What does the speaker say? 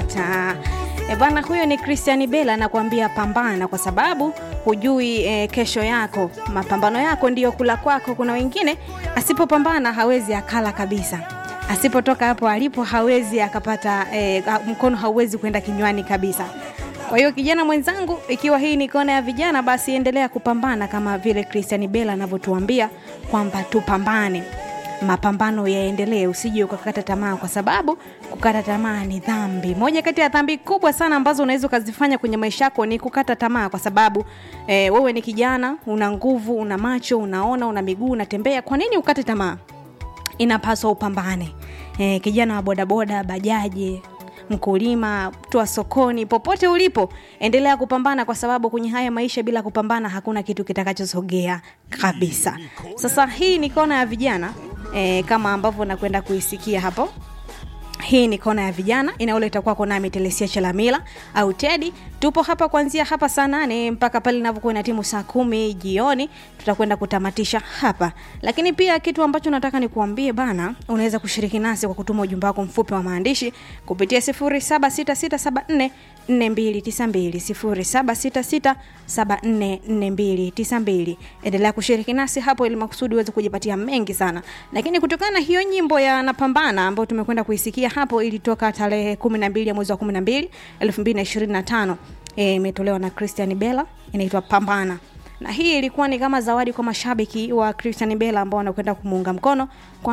nyota. E bwana, huyo ni Christian Bella anakuambia pambana, kwa sababu hujui e, kesho yako. Mapambano yako ndiyo kula kwako. Kuna wengine asipopambana hawezi akala kabisa, asipotoka hapo alipo hawezi akapata e, mkono hauwezi kwenda kinywani kabisa. Kwa hiyo kijana mwenzangu, ikiwa hii ni kona ya vijana, basi endelea kupambana kama vile Christian Bella anavyotuambia kwamba tupambane, mapambano yaendelee, usije ukakata tamaa, kwa sababu kukata tamaa ni dhambi. Moja kati ya dhambi kubwa sana ambazo unaweza ukazifanya kwenye maisha yako ni kukata tamaa, kwa sababu eh, wewe ni kijana, una nguvu, una macho, unaona, una miguu, unatembea. Kwa nini ukate tamaa? Inapaswa upambane. Eh, kijana wa bodaboda, bajaji mkulima, mtu wa sokoni, popote ulipo, endelea kupambana, kwa sababu kwenye haya maisha bila kupambana hakuna kitu kitakachosogea kabisa. Sasa hii ni kona ya vijana e, kama ambavyo nakwenda kuisikia hapo hii ni kona ya vijana inaoleta kwako nami Telesia Chalamila au Tedi. Tupo hapa kuanzia hapa saa nane mpaka pale inavyokuwa na timu saa kumi jioni, tutakwenda kutamatisha hapa. Lakini pia kitu ambacho nataka nikuambie bana, unaweza kushiriki nasi kwa kutuma ujumbe wako mfupi wa maandishi kupitia 076674 4292 0766744292. Endelea kushiriki nasi hapo ili makusudi uweze kujipatia mengi sana. Lakini kutokana na hiyo nyimbo ya napambana ambayo tumekwenda kuisikia hapo, ilitoka tarehe 12 ya mwezi wa 12 2025, imetolewa e, na Christian Bella, inaitwa Pambana na hii ilikuwa ni kama zawadi kwa mashabiki wa Christian Bella ambao wanakwenda kumuunga mkono kwa